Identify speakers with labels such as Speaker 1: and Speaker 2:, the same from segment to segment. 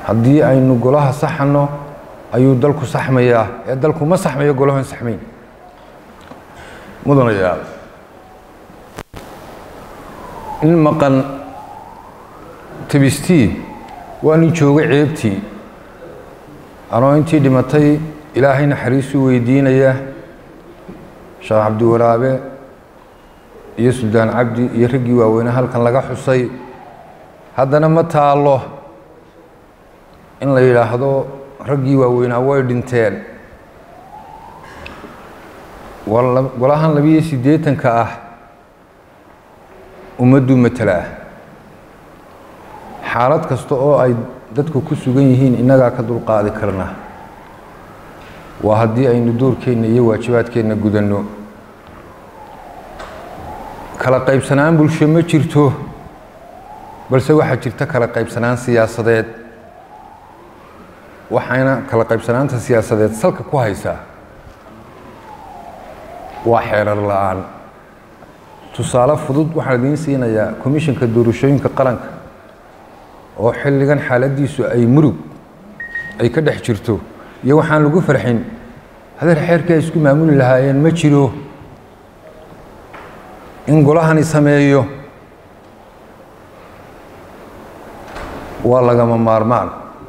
Speaker 1: haddii aynu golaha saxano ayuu dalku saxmayaa ee dalku ma saxmayo golahan saxmayn mudanayaal in maqan tabistii waa nin jooga ceebtii anoo intii dhimatay ilaahay naxariisuu weydiinaya sheekh cabdiwaraabe iyo suldaan cabdi iyo raggii waaweyne halkan laga xusay haddana ma taallo in la yidhaahdo raggii waaweynaa way dhinteen golahan labiyo siddeetanka ah ummadduu matala ah xaalad kasta oo ay dadku ku sugan yihiin innagaa ka dulqaadi karna waa haddii aynu doorkeenna iyo waajibaadkeenna gudanno kala qaybsanaan bulsho ma jirto balse waxaa jirta kala qaybsanaan siyaasadeed waxayna kala qaybsanaanta siyaasadeed salka ku haysaa waa xeerar la-aan tusaale fudud waxaan idiin siinayaa komishanka doorashooyinka qaranka oo xilligan xaaladdiisu ay murug ay ka dhex jirto iyo waxaan lagu farxin hadeer xeerkii ay isku maamuli lahaayeen ma jiro in golahani sameeyo waa lagama maarmaan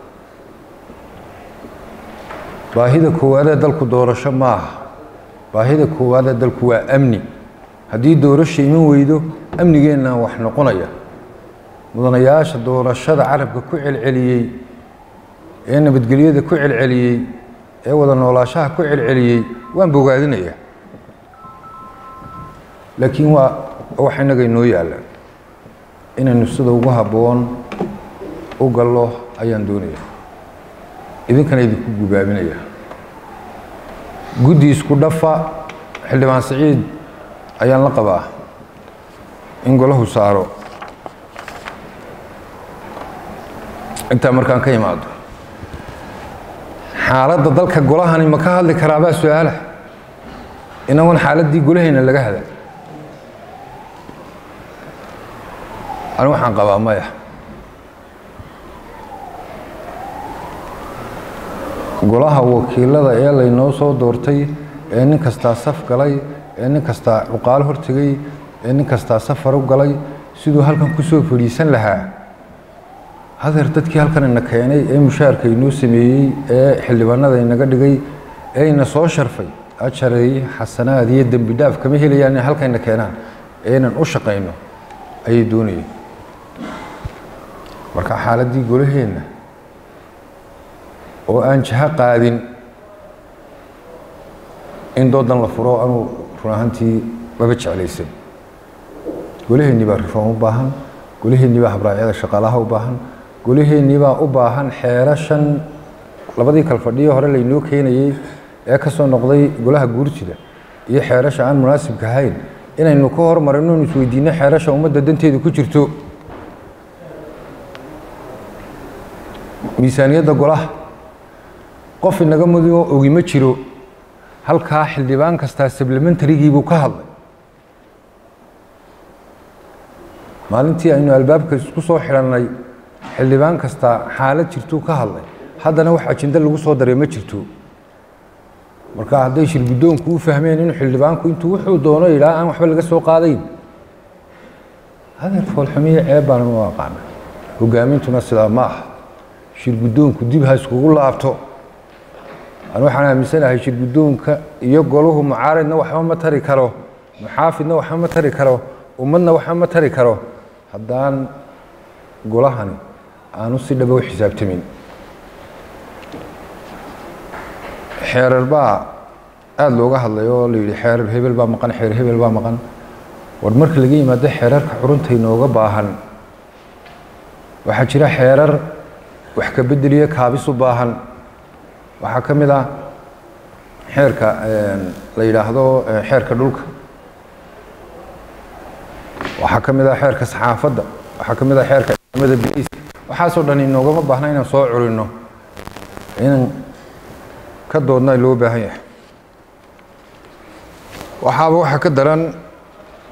Speaker 1: baahida koowaadee dalku doorasho maaha baahida koowaadee dalku waa amni haddii doorasha iman weydo amnigeennaa wax noqonaya mudanayaasha doorashada carabka ku celceliyey ee nabadgelyada ku celceliyey ee wada noolaashaha ku celceliyey waan bogaadinaya laakiin waa wax innaga inoo yaallaan inaynu sida ugu habboon u gallo ayaan doonaya idinkana idinku gubaabinaya guddi isku dhafa xildhibaan siciid ayaan la qabaa in golahu saaro intaa markaan ka imaado xaaladda dalka golahani ma ka hadli karaabaa su-aala inagoon xaaladdii golahayna laga hada ani waxaan qabaa maya golaha wakiilada ee laynoo soo doortay ee nin kastaa saf galay ee nin kastaa cuqaalo hortegay ee nin kastaa safar u galay siduu halkan ku soo fadhiisan lahaa hadeer dadkii halkan ina keenay ee mushaarka inoo sameeyey ee xildhibaanada inaga dhigay ee ina soo sharfay ajaray xasanaad iyo dembi dhaaf kama helayaan inay halkayna keenaan ee inan u shaqayno ayay doonayeen marka xaaladdii golaheenna oo aan jaho qaadin in doodan la furo anuu run ahaantii maba jeclaysan golaheennii baa rifoom u baahan golaheennii baa habraacyada shaqaalaha u baahan golaheennii baa u baahan xeerashan labadii kalfadhiyo hore laynoo keenayey ee ka soo noqday golaha guurtida iyo xeerasha aan munaasibka ahayn inaynu ka hormarino inu isweydiinno xeerasha ummadda danteeda ku jirto miisaaniyadda golaha qof inaga mudo ogi ma jiro halkaa xildhibaan kastaa sablementarigii buu ka hadlay maalintii aynu albaabka isku soo xidhannay xildhibaan kastaa xaalad jirtuu ka hadlay haddana wax ajindo lagu soo daray ma jirto marka hadday shirguddoonku u fahmeen inuu xildhibaanku intuu wuxuu doono yidhaha aan waxba laga soo qaadayn hadeer foolxumiyo ceeb baanan u aqaana hogaamintuna sidaa ma aha shirguddoonku dib ha iskugu laabto an waxaan aaminsanahay shirguddoonka iyo golahu mucaaridna waxba ma tari karo muxaafidna waxba ma tari karo ummadna waxba ma tari karo haddaan golahani aanu si dhaba u xisaabtamin xeerar baa aada looga hadlay oo la yidhi xeerar hebel baa maqan xeer hebel baa maqan war marka laga yimaado xeerarka xurunta inooga baahan waxaa jira xeerar wax ka bedeliyo kaabis u baahan waxaa ka mid ah xeerka la yidhaahdo xeerka dhulka waxaa ka mid ah xeerka saxaafadda waxaa ka mid ah xeerka ciidamada biliiska waxaasoo dhan inoogama baahna inaan soo curinno inaan ka doodna loo baahan yahay waxaaba waxaa ka daran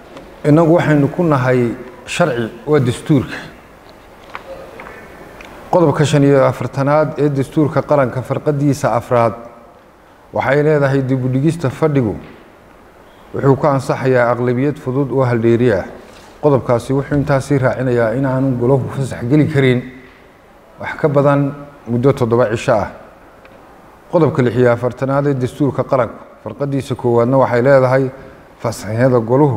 Speaker 1: innagu waxaynu ku nahay sharci waa dastuurka qodobka shan iyo afartanaad ee dastuurka qaranka farqadiisa afraad waxay leedahay dibudhigista fadhigu wuxuu ku ansaxayaa aqlabiyad fudud oo haldheeri ah qodobkaasi wuxuu intaasii raacinayaa in aanu golahu fasax geli karin wax ka badan muddo toddoba cisho ah qodobka lix iyo afartanaad ee dastuurka qaranka farqadiisa koowaadna waxay leedahay fasaxyada goluhu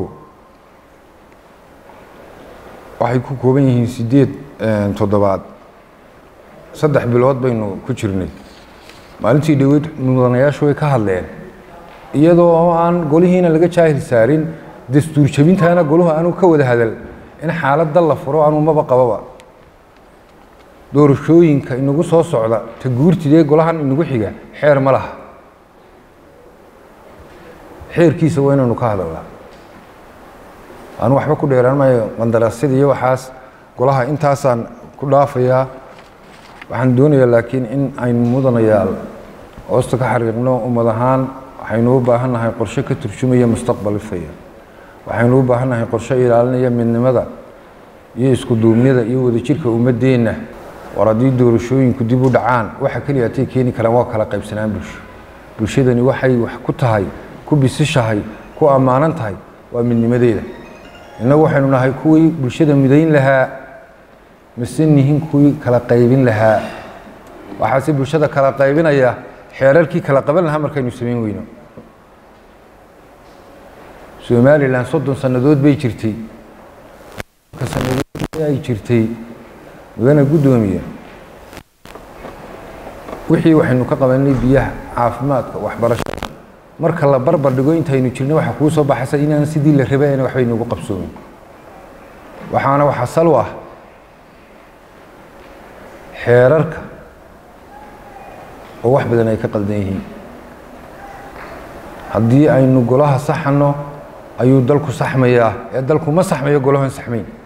Speaker 1: waxay ku kooban yihiin sideed toddobaad saddex bilood baynu ku jirnay maalintii dhaweyd mudanayaashu way ka hadleen iyadoo oo aan golihiina laga jaahil saarin dastuur jebintaana goluhu aanu ka wada hadal in xaaladda la furo anuu maba qababa doorashooyinka inagu soo socda ta guurtidee golahan inagu xiga xeer ma laha xeerkiisa waa inaynu ka hadalnaa anu waxba ku dheeraan maayo qandaraasyada iyo waxaas golaha intaasaan ku dhaafayaa waxaan doonayaa laakiin in aynu mudanayaal hoosta ka xariiqno ummad ahaan waxaynu u baahan nahay qorshe ka turjumaya mustaqbal ifaya waxaynu u baahan nahay qorshe ilaalinaya midnimada iyo isku duubnida iyo wadajirka ummadeenna war haddii doorashooyinku dib u dhacaan waxa keliya atay keeni karaan waa kala qaybsanaan bulsho bulshadani waxay wax ku tahay ku bisishahay ku ammaanan tahay waa midnimadeeda innagu waxaynu nahay kuwii bulshada midayn lahaa mise nihin kuwii kala qaybin lahaa waxaase bulshada kala qaybinaya xeerarkii kala qaban lahaa markaynu samayn weyno somalilan soddon sannadood bay jirtay sannadood ay jirtay mudana guddoomiye wixii waxaynu ka qabanay biyaha caafimaadka waxbarashada marka la barbar dhigo intaynu jirno waxa kuu soo baxaysa inaan sidii la rabayna waxbay nagu qabsoomin waxaana waxa sal u ah xeerarka oo wax badan ay ka qaldan yihiin haddii aynu golaha saxano ayuu dalku saxmayaa ee dalku ma saxmayo golahan saxmayn